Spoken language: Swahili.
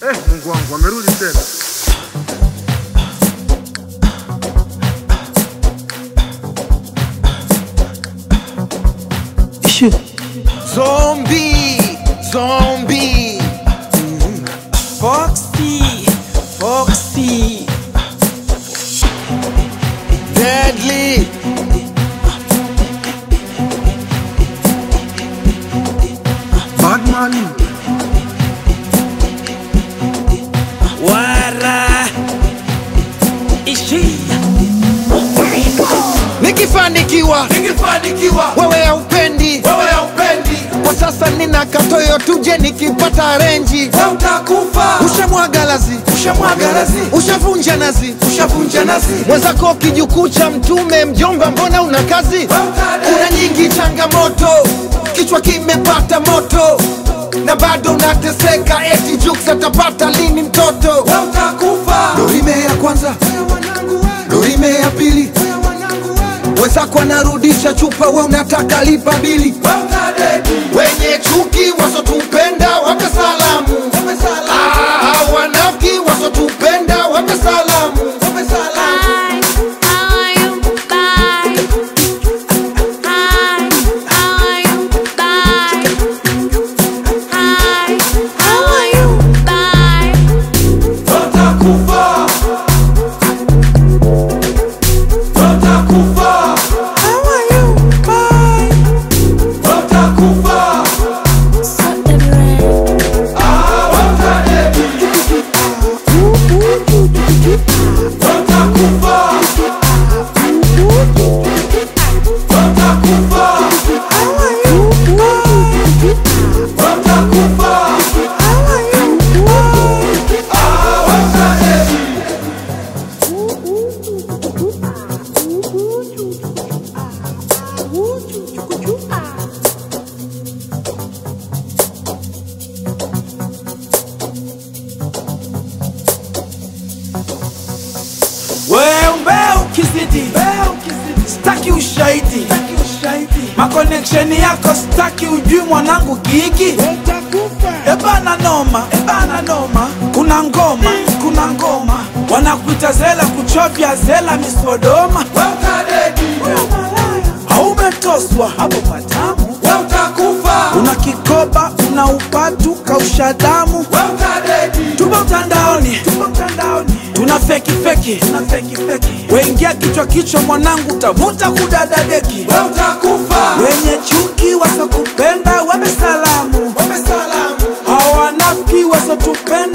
Eh, Mungu wangu amerudi tena. Zombie, zombie. Foxy, Foxy. Deadly. Badman. Wara. Ishi. Nikifanikiwa, Nikifanikiwa wewe haupendi. wewe haupendi, Kwa sasa nina katoyo tuje nikipata renji. wewe utakufa. Ushamwaga lazi, Ushamwaga lazi. ushavunja nazi, Ushavunja nazi. mwenzako kijukuu cha mtume mjomba, mbona una kazi? Wewe utadedi. Kuna nyingi changamoto, kichwa kimepata moto na bado unateseka, eti Jux atapata lini mtoto? Wewe utakufa. Dorime ya kwanza, dorime ya pili, wenzako anarudisha chupa, we unataka lipa bili. Wewe utadedi. Wenye chuki wasotupenda wape salamu, Ah, wanafiki wasotupenda wape salamu. Wewe utakufa. Wewe utakufa. Wewe utakufa. Ah, wewe utadedi. Wewe utakufa. Wewe utakufa. Wewe utakufa. Ah, wewe utadedi. Wewe ukizidi staki ushahidi makoneksheni yako staki ujui mwanangu gigi ebana noma ebana noma kuna ngoma kuna ngoma wanakuita zela kuchovya zela misodoma Wewe utadedi. haumetoswa hapo patamu Wewe utakufa. una kikoba una upatu kausha damu Wewe utadedi. tupo mtandaoni tupo mtandaoni tuna feki feki tuna feki feki wengia kichwa kichwa mwanangu utavuta kudadadeki Wewe utakufa. wenye chuki wasokupenda wape salamu Wape salamu. hawanafiki wasotupenda